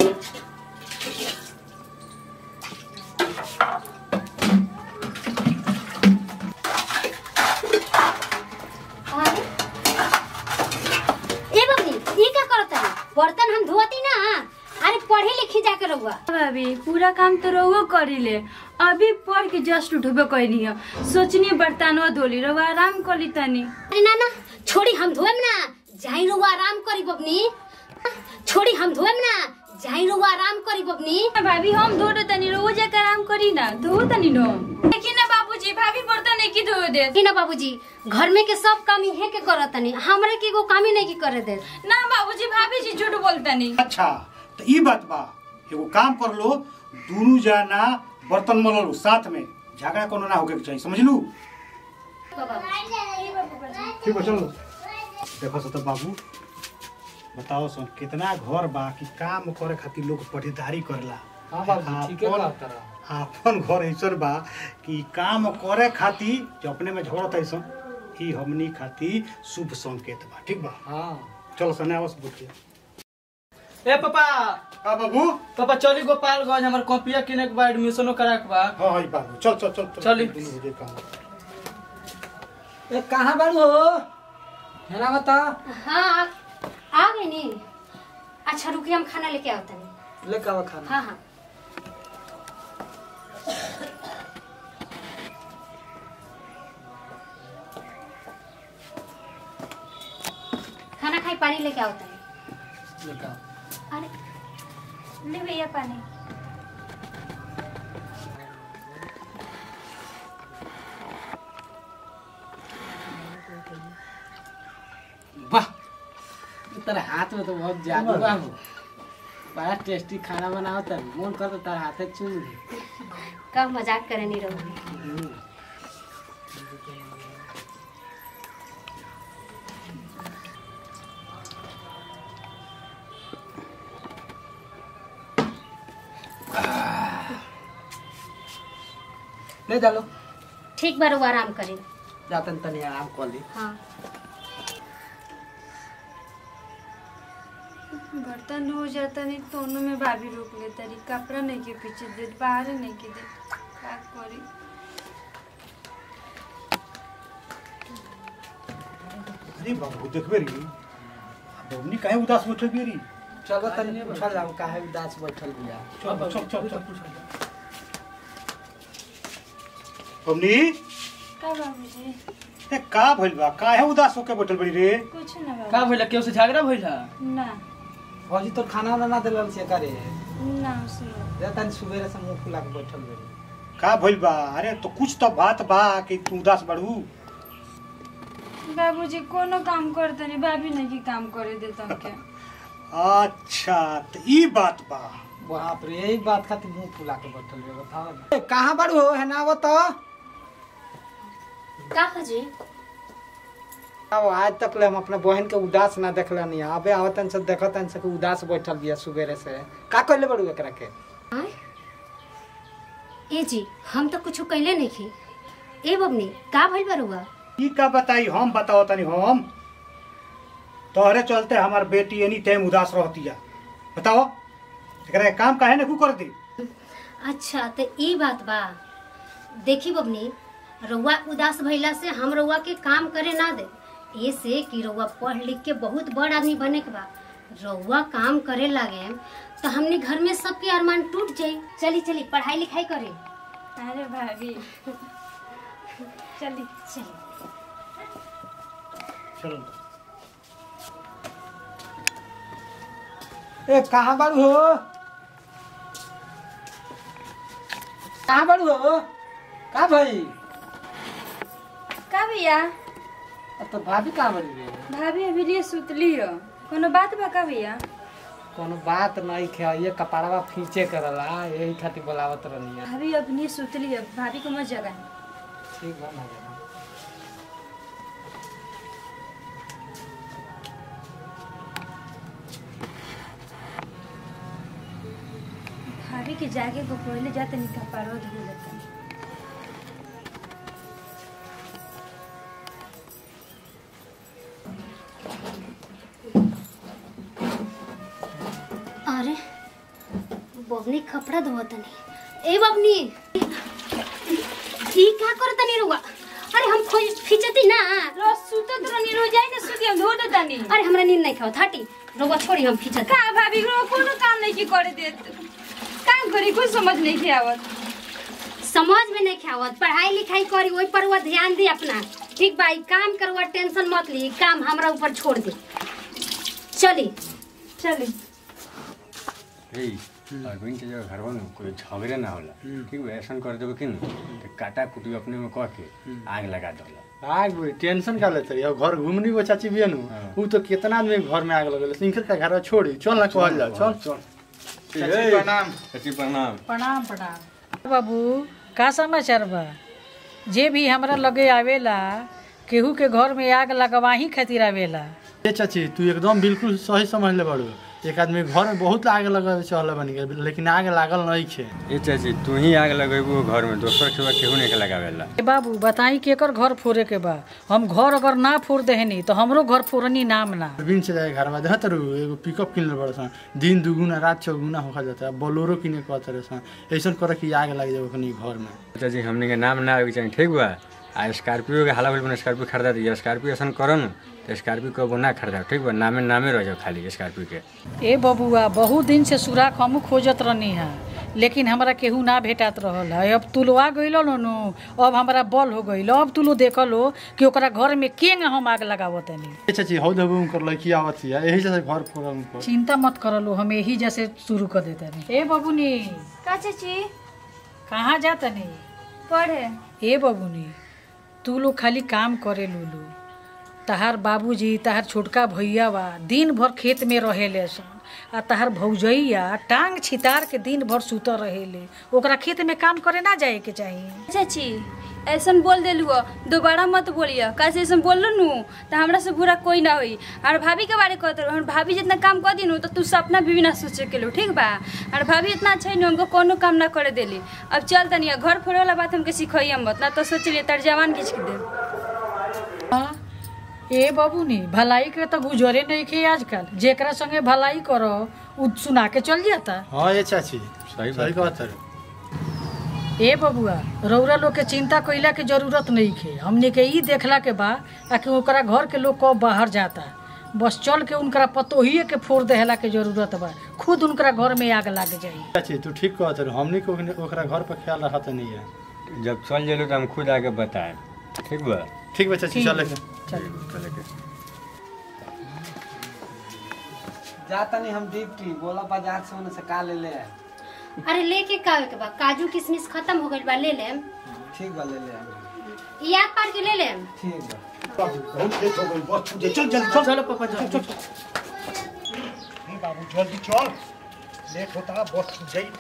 अरे ए बबनी ई का करत है बर्तन हम धोती ना अरे पढ़े लिखी जाके रहुआ भाभी पूरा काम तो रहुओ करीले अभी पढ़ के जस्ट उठबे कैनी है सोचनी बर्तनवा धोली रहुआ आराम करी तनी अरे ना ना छोड़ी हम धोएम ना जाई रहुआ आराम करी बबनी छोड़ी हम धोएम ना जाई रहुआ आराम करी बबनी भाभी हम धो दो तनी रहुओ जाकर आराम करी ना धो तनी नो देखी ना बाबूजी भाभी बर्तन एक ही धो दे कि ना बाबूजी घर में के सब काम इहे के करत तनी हमरे के एगो काम ही नहीं की करे दे ना बाबूजी भाभी जी झूठ बोलतनी अच्छा तो ई बात बा एगो काम कर लो दोनों जना बर्तन मल लो साथ में झगड़ा कोनो ना होके के चाहिए समझलू ठीक है चलो देखो सो तो बाबू बताओ सो कितना घर बा कि काम करे खातिर लोग पढ़ेदारी करेला हाँ बाबू ठीके आपन- बात करा आपन घर ऐसन बा कि काम करे खातिर जो अपने में झगड़त ऐसन ई हमनी खातिर शुभ संकेत बा ठीक बा हाँ चलो सने आवस बुझिए ए पापा का बाबू पापा चली गोपालगंज हमार कॉपिया किने के बा एडमिशनो करा के बा हाँ हाँ ई बाबू चल चल चल चल चली। दुनू हो जाए काम ए कहाँ बाड़ू हो है ना बता हाँ आ, आ गए नी अच्छा रुकिए हम खाना लेके आवत तनी ले का खाना हाँ हाँ खाना खाई पानी लेके आओ तनी ले का अरे ले भैया पानी वाह तेरे हाथ में तो बहुत जादू बा हो बड़ा टेस्टी खाना बनाओ तर मन कर तो तार हाथे चूम ली कब मजाक करे नहीं रहो ले डालो ठीक बार वो आराम करे जातन तनी आराम कर ली हाँ बर्तन हो जाता नहीं दोनों में भाभी रोक ले तरी कपड़ा नहीं के पीछे दे बाहर नहीं के दे का करी अरे बाबू देखबे री बबनी काहे उदास बैठल बिया री चलो तनी पूछल जाओ काहे उदास बैठल बिया चल चल चल चल बबनी का बाबूजी ते का भइल बा काहे उदास होके बैठल बड़ी रे कुछ ना का बाबू भइला केहू से झगड़ा भइला ना फौजी तो खाना वाना ना दिलन से करे ना सुनो जातन सुबेरे से मुंह फुला के बैठल बड़ी का भइल बा अरे तो कुछ तो बात बा कि तू उदास बड़ू बाबूजी कोनो काम करते नहीं भाभी नहीं की काम करे देता के अच्छा तो ई बात बा बाप रे यही बात खातिर मुंह फुला के बैठल बे बताओ ना कहाँ बाड़ू हो है ना बताओ का जी अब आज तक ले हम अपने बहन के उदास ना देखला नहीं अबे आवतन से देखतन से कि उदास बैठल बिया सुबेरे से का कहले बड़ू एकरा के आय? ए जी हम तो कुछ कहले नहीं की ए बबनी का भइल बरुआ ई का बताई हम बताओ तनी हम तोहरे चलते हमार बेटी एनी टाइम उदास रहती है बताओ एकरा के काम काहे ने कर दी अच्छा तो ई बात बा देखी बबनी रउआ उदास भइला से हम रउआ के काम करे ना दे ऐसे कि रउआ पढ़ लिख के बहुत बड़ आदमी बने के बा रउआ काम करे लागे तो हमने घर में सबके अरमान टूट जाई चली चली पढ़ाई लिखाई करे अरे भाभी चली चली चलो ए कहाँ बाड़ू हो कहाँ बाड़ू हो का भाई का भैया अब तो भाभी कहाँ बड़ी रे भाभी अभी लिए सुतली हो कोनो बात बा का भैया कोनो बात नहीं खे ये कपड़वा फींचे करला यही खातिर बोलावत रहनी है भाभी अपनी सुतली है भाभी को मत जगा ठीक बा ना जाना। भाभी के जागे को पहले जाते नहीं कपारो धो लेता अरे बबनी कपड़ा धोत नहीं ए बबनी ई का करत नहीं रुआ अरे हम खोज खिंचती ना रो सुतत रहनी रो जाई ना सुती हम धो देतानी अरे हमरा नींद नहीं खाओ हटी रुआ छोड़ी हम खिंचत का भाभी रो कोनो काम नहीं की करे देत काम करी कुछ समझ नहीं के आवत समझ में नहीं खावत पढ़ाई लिखाई करी वही पर वो ध्यान दी अपना ठीक भाई काम करवा टेंशन मत ली काम हमरा ऊपर छोड़ दे चली चली ए अरविंद के जगह घरवा में कोई झगड़े ना होला ठीक बा ऐसा कर देबे कि न तो काटा कुटी अपने में कह के आग लगा देला आग बुढ़ी टेंशन का लेते रही घर घूमनी वो चाची भी नु हाँ। उ तो कितना आदमी के घर में आग लगल सिंकर का घर छोड़ी चल ना कहल जा चल चल चाची प्रणाम चाची प्रणाम प्रणाम प्रणाम बाबू का समाचार बा जे भी हमरा लगे आवेला केहू के घर में आग लगवाही खातिर आवेला ए चाची तू एकदम बिल्कुल सही समझ ले बड़ू एक आदमी घर में बहुत आग लगावे चल बन गया लेकिन आग लागल नहीं छे ए चाची तू ही आग लगेबू घर में दोसर के बा केहू नहीं के लगावेला ए बाबू बताई केकर घर फोड़े के बा हम घर अगर ना फोड़ देहनी तो हमरो घर फोड़नी नाम ना बिन से जाए घर में देखत रहू एगो पिकअप किन ले बड़ सन दिन दुगुना रात चौगुना होखा जाता है बोलोरो किने कहत रहे सन ऐसन करे कि आग लग जाए ओखनी घर में चाची हमने के नाम ना आवे के चाहिए ठीक बा आ स्कॉर्पियो के हाला बोल स्कॉर्पियो खरीदा दी स्कॉर्पियो ऐसा करो न तो स्कॉर्पियो कबो ना खरीदा ठीक बा नामे नामे रह जाओ खाली स्कॉर्पियो के ए बबुआ बहुत दिन से सुराख हमू खोजत रहनी है लेकिन हमरा केहू ना भेटात रहल है अब तुलवा गइल नु अब हमरा बल हो गइल अब तुलो देखलो कि ओकरा घर में केंग हम आग लगावत नहीं ए चाची हौ दबू उनकर लड़की आवत है यही से घर फोड़ल उनकर चिंता मत करलो हम यही जैसे शुरू कर देते नहीं ए बबुनी का चाची कहाँ जाता नहीं पढ़े ए बबुनी तू लोग खाली काम करे लूलू तहार बाबूजी तहार छोटका भैया बा दिन भर खेत में रहेले सन आ तहार भौजैया टांग छितार के दिन भर सुतर रहेले ओकरा खेत में काम करे ना जाए के चाहिए चाची ऐसन बोल देलू दोबारा मत बोलिए कैसे ऐसन बोल नु तो हमरा से बुरा कोई ना होई और भाभी के बारे कहते रहो भाभी जितना काम कर दी नु तो तू सपना भी ना सोचे के लो ठीक बा और भाभी इतना अच्छा है हमको कोनो काम ना करे देली अब चल तनी घर फोड़े वाला बात हमके सिखाइए मत ना तो सोच लिए तर जवान खींच के दे हाँ, ए बबुनी भलाई के तो गुजरे नहीं खे आजकल जेकरा संगे भलाई करो उ सुना के चल जाता हाँ ये चाची सही सही बात कहत रहे ए बबुआ रौरा लोग के चिंता कइला के जरूरत नहीं खे हमने के ई देखला के बा आ कि ओकरा घर के लोग कब बाहर जाता बस चल के उनकरा पतोहिए के फोड़ देहला के जरूरत बा खुद उनकरा घर में आग लाग जाई चाची तू ठीक कहत रहे हमनी को ओकरा घर पर ख्याल रखत नहीं है जब चल जेलो तो हम खुद आके बताए ठीक बा ठीक बा चाची चले के चल चले के जाता नहीं हम डिप्टी बोला बाजार से उन्हें से का ले ले अरे लेके का के बा काजू किशमिश खत्म हो गइल बा ले लेम ठीक बा ले ले आबे। याद पार के ले लेम ठीक बा बहुत लेट हो गई बस छूट चल जल्दी चल चलो पापा चल चल नहीं बाबू जल्दी चल लेट होता है बस छूट जाई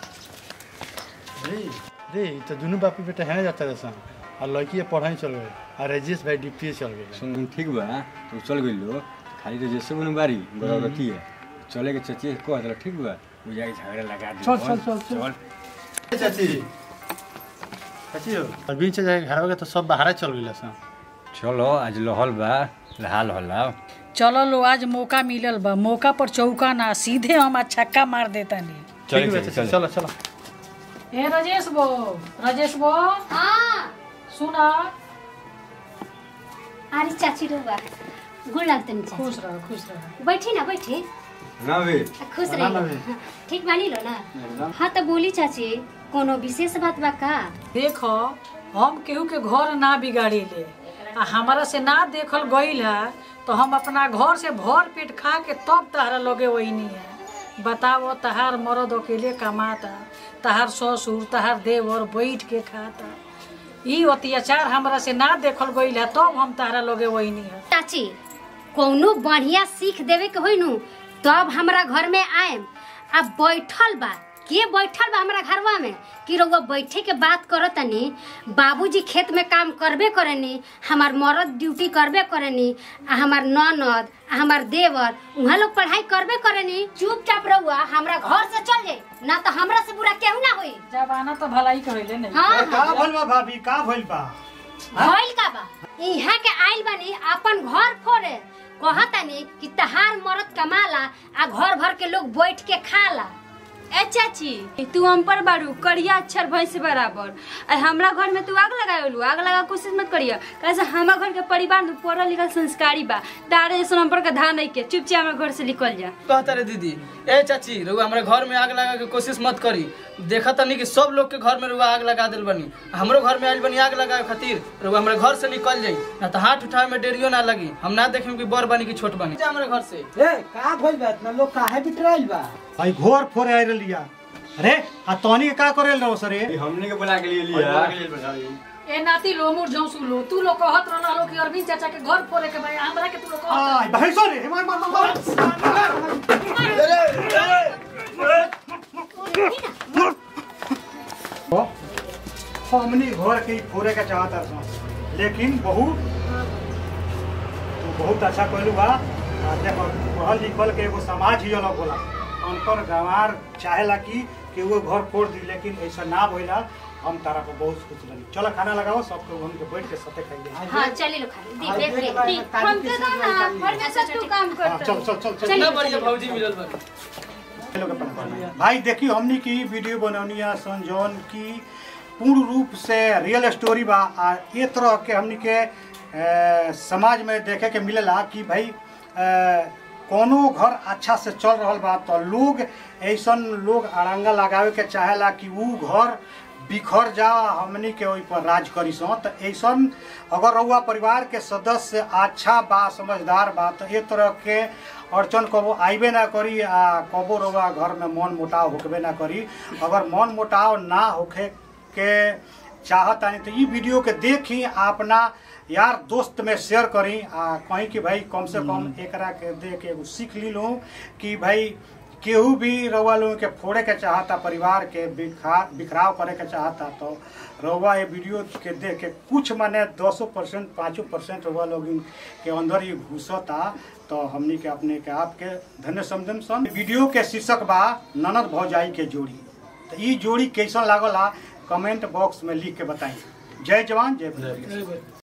रे रे ई तो दोनों बापू बेटा है जाता रहे सन और लड़की पढ़ाई चल गए और राजेश भाई डिप्टी चल गए सुन ठीक बा तू चल गइलो खाली तो जैसे बन बारी बराबरती है चले के चचिए कह दिला ठीक बा वो जाके झगड़ा लगा दे चल, चल, चल, चल। चल चाची चाची हो और बीच से जाके घर के तो सब बाहर चल गए सन चलो आज लहल बा लहाल होला चलो लो आज मौका मिलल बा मौका पर चौका ना सीधे हम आज छक्का मार देता नहीं चल ठीक बा चल चाची चल चलो चलो ए राजेश बो राजेश बो हाँ सुना अरे चाची रुआ गुड़ लगते नहीं चाची खुश रहो खुश रहो बैठी ना बैठी ना बे खुश प्रणाम रही ठीक बानी लो ना हाँ तो बोली चाची कोनो विशेष बात बा का देखो हम केहू के घर ना बिगाड़ी ले आ हमारा से ना देखल गईल है तो हम अपना घर से भर पेट खा के तब तहरा लगे वही नहीं है बताओ तहार मर्द अकेले कमाता तहार ससुर तहार देवर बैठ के खाता ई अत्याचार हमरा से ना देखल गईल है तब हम तहरा लगे वही नहीं है चाची कोनो बढ़िया सीख देवे के होई नु तब हमरा घर में आएम अब बैठल बा के बैठल बा हमरा घरवा में कि रउआ बैठे के बात करतनी बाबूजी खेत में काम करबे करेनी हमार मर्द ड्यूटी करबे करेनी आ हमार ननद आ हमार देवर उहाँ लोग पढ़ाई करबे करेनी चुपचाप रहुआ हमरा घर से चल जाए ना तो हमरा से बुरा केहू ना होई जबाना तो भलाई कहले नहीं हाँ का भइल बा भाभी का भइल बा भइल का बा इहाँ के आइल बानी अपन घर फोड़े कहतानी कि तहार मरद कमाला आ घर भर के लोग बैठ के खाला ए चाची तू हम पर बारू करिया अक्षर भैंस बराबर आ हमरा घर में तू आग लगावेलू आग लगा कोशिश मत करिया कैसे हमारा घर के परिवार में पढ़ल लिखल संस्कारी बा तारे जैसे हम पर का धान नहीं के चुपचाप हमरा घर से निकल जा कहता रे दीदी ए चाची रउआ हमरा घर में आग लगा के कोशिश मत करी देखा तनी कि सब लोग के घर में रउआ आग लगा दिल बनी हमरो घर में आइल बनी आग लगाए खातिर रउआ हमरा घर से निकल जाई ना तो हाथ उठावे में देरियो ना लगी हम ना देखेम कि बड़ बनी कि छोट बनी जा हमरा घर से ए का भइल बा इतना लोग काहे बिटराइल बा भाई घोर फोरे आइ लिया अरे आ तोनी के का करेल रहो सर हमने के बुला के लिए लिया ए नाती लो मुर जाऊं सुलो तू लोग कहत रहला लो कि अरविंद चाचा के घर फोड़े के भाई हमरा के तू लोग कहत आय भाई सॉरी मार मार मार मार हमनी घर के ही फोरे के चाहता था लेकिन बहू तू बहुत अच्छा कहलू बा आ देखो पढ़ल लिखल के एगो समाज ही अलग होला अनकर गंवार चाहेला कि कि वो घर फोड़ दी लेकिन ऐसा ना भइला हम तारा पर बहुत खुश रही चलो खाना लगाओ सबके हम के बैठ के साथे खाइए हाँ चले लो खाली दी देख ले दी हम के दो ना परमेश्वर तू काम हाँ, कर चल चल चल चल ना बढ़िया भौजी मिलल बा लोग अपन अपन। भाई देखिए हमनी की वीडियो बनौनी है सन जौन की पूर्ण रूप से रियल स्टोरी बा आ ये तरह के हमनी के ए, समाज में देखे के मिलेला कि भाई ए, कोनो घर अच्छा से चल रहल बा तो लोग ऐसन लोग अड़ंगा लगावे के चाहेला कि ऊ घर बिखर जा हमनी के ओइ पर राज करी सो तो ऐसन अगर रउआ परिवार के सदस्य अच्छा बा समझदार बा तो ए तरह के अड़चन कबो आइबे ना करी आ कबो रउआ घर में मन मुटाव होकबे ना करी अगर मन मुटाव ना होखे के चाहतानी तो ई वीडियो के देखी अपना यार दोस्त में शेयर करी आ कहीं कि भाई कम से कम एकरा के देख के एगो सीख ली लो कि भाई केहू भी रउआ लोगन के फोड़े के चाहता परिवार के बिखा बिखराव करे के चाहता तो रउआ ये वीडियो के देख के कुछ माने दसो परसेंट पाँचों परसेंट रउआ लोग के अंदर ही घुसता तो हमनी के अपने के आप के धन्य समझन सन वीडियो के शीर्षक बा ननद भौजाई के जोड़ी तो ई जोड़ी कैसन लागल कमेंट बॉक्स में लिख के बताई जय जवान जय भैया